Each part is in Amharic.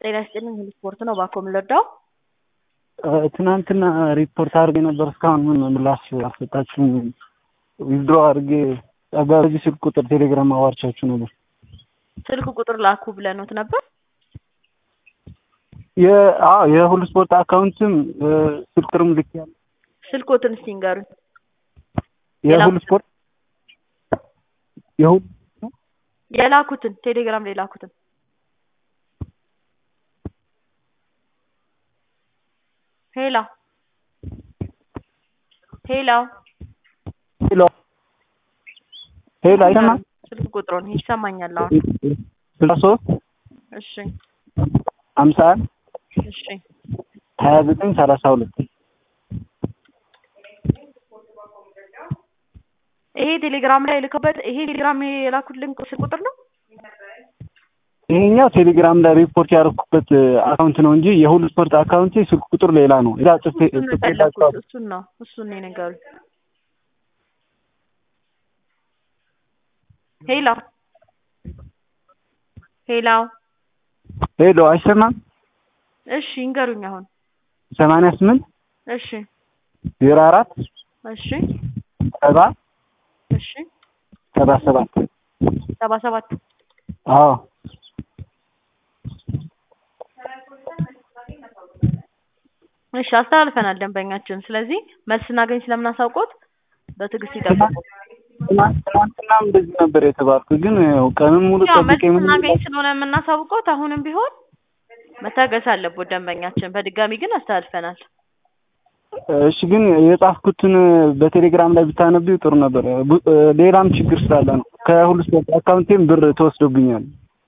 ጤና ይስጥልኝ ሁሉ ስፖርት ነው። እባክዎ ምን ልርዳው? ትናንትና ሪፖርት አድርጌ ነበር። እስካሁን ምን ምላሽ አልሰጣችሁም? ዊዝድሮ አድርጌ በዚህ ስልክ ቁጥር ቴሌግራም አዋርቻችሁ ነበር። ስልክ ቁጥር ላኩ ብለኖት ነበር። የሁሉ ስፖርት አካውንትም ስልክ ቁጥርም ልክ ያለ ስልኮትን እስቲ ንገሩኝ። የሁሉ ስፖርት የሁሉ የላኩትን ቴሌግራም ላይ ላኩትን ሄሎ ሄሎ ሄሎ ሄሎ አይሰማም? ስልክ ቁጥሩን ይሰማኛል አሁን። ስልሳ ሶስት እሺ ሀምሳ አንድ እሺ ሀያ ዘጠኝ ሰላሳ ሁለት ይሄ ቴሌግራም ላይ ልከበት ይሄ ቴሌግራም የላኩልን ስልክ ቁጥር ነው። ይሄኛው ቴሌግራም ላይ ሪፖርት ያደረኩበት አካውንት ነው እንጂ የሁሉ ስፖርት አካውንት ስልክ ቁጥር ሌላ ነው። እዛ ጽፌ እሱን ነው የፈለኩት። እሱን ነው እሱን ነው የነገሩኝ። ሄሎ ሄሎ ሄሎ አይሰማም? እሺ ይንገሩኝ አሁን። ሰማንያ ስምንት እሺ ዜሮ አራት እሺ ሰባ እሺ ሰባ ሰባት ሰባ ሰባት አዎ እሺ አስተላልፈናል ደንበኛችን። ስለዚህ መልስ ስናገኝ ስለምናሳውቆት በትዕግስት ይጠብቁ። ትናንትናም እንደዚህ ነበር የተባልኩት፣ ግን ያው ቀኑን ሙሉ ያው መልስ ጠብቄ ምን ስናገኝ ስለሆነ የምናሳውቆት አሁንም ቢሆን መታገስ አለቦት ደንበኛችን። በድጋሚ ግን አስተላልፈናል። እሺ ግን የጻፍኩትን በቴሌግራም ላይ ብታነቢው ጥሩ ነበር። ቡ- ሌላም ችግር ስላለ ነው። ከሁሉ ስፖርት አካውንቴም ብር ተወስዶብኛል።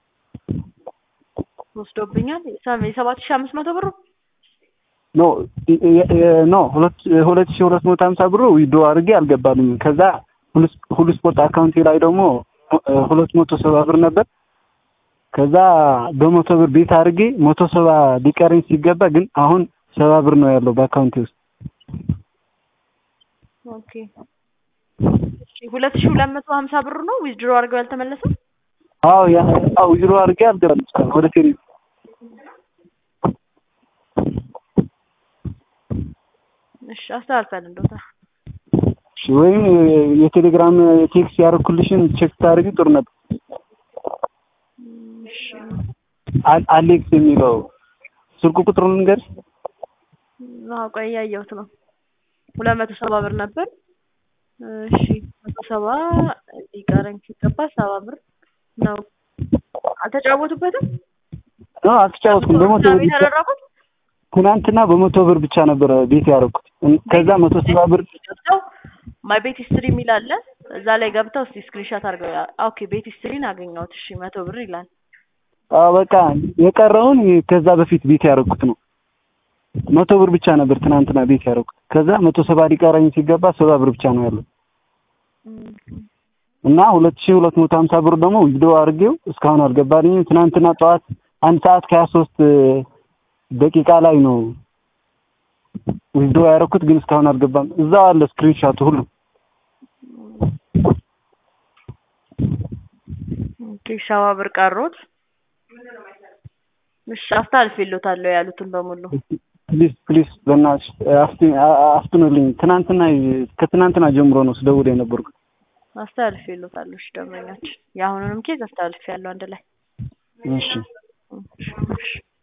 ወስዶብኛል የሰ- የሰባት ሺህ አምስት መቶ ብሩ ኖ የ- የ- ኖ ሁለት ሁለት ሺህ ሁለት መቶ ሀምሳ ብሩ ዊዶ አድርጌ አልገባልኝም። ከዛ ሁሉ ስ- ሁሉ ስፖርት አካውንቴ ላይ ደግሞ ሁለት መቶ ሰባ ብር ነበር። ከዛ በመቶ ብር ቤት አድርጌ መቶ ሰባ ሊቀረኝ ሲገባ ግን አሁን ሰባ ብር ነው ያለው በአካውንቴ ውስጥ። ኦኬ እሺ ሁለት ሺህ ሁለት መቶ ሀምሳ ብሩ ነው ዊዝድሮ አድርገው ያልተመለሰው አዎ ያ አዎ ዊዝድሮ አድርጌ አልገባልኝ እስካሁን ወደ ቴሌ እሺ አስተላልፈን እንደታ እሺ ወይም የቴሌግራም ቴክስት ያደረኩልሽን ቼክ ታደርጊ ጥሩ ነበር። እሺ አል- አሌክስ የሚለው ስልኩ ቁጥሩን ልንገርሽ። አዎ ቆይ እያየሁት ነው ሁለት መቶ ሰባ ብር ነበር እሺ መቶ ሰባ ሊቀረኝ ሲገባ ሰባ ብር ነው አልተጫወቱበትም አዎ አልተጫወትኩም። በመቶ ብር ብቻ የተደረጉት ትናንትና በመቶ ብር ብቻ ነበረ ቤት ያደረኩት። ከዛ መቶ ሰባ ብር ገብተው ማይ ቤት ሂስትሪ የሚል አለ እዛ ላይ ገብተው እስቲ ስክሪንሾት አድርገው ያ- ኦኬ ቤት ሂስትሪን አገኘሁት እሺ መቶ ብር ይላል አዎ በቃ የቀረውን ከዛ በፊት ቤት ያደረኩት ነው። መቶ ብር ብቻ ነበር ትናንትና ቤት ያደረኩት። ከዛ መቶ ሰባ ሊቀረኝ ሲገባ ሰባ ብር ብቻ ነው ያለው እና ሁለት ሺህ ሁለት መቶ ሀምሳ ብር ደግሞ ዊዝድሮ አድርጌው እስካሁን አልገባልኝም። ትናንትና ጠዋት አንድ ሰዓት ከሀያ ሶስት ደቂቃ ላይ ነው ዊዝድሮ ያደረኩት፣ ግን እስካሁን አልገባም። እዛው አለ ስክሪንሻቱ ሁሉ። ኦኬ ሰባ ብር ቀሮት እሺ አስተላልፌልዎታለሁ ያሉትን በሙሉ ፕሊዝ ፕሊዝ በእናትሽ አፍት- አፍጥኑልኝ። ትናንትና ከትናንትና ጀምሮ ነው ስደውል የነበርኩት። አስተላልፌልዎታለሁ እሺ ደንበኛችን የአሁኑንም ኬዝ አስተላልፌያለሁ አንድ ላይ እሺ እሺ እሺ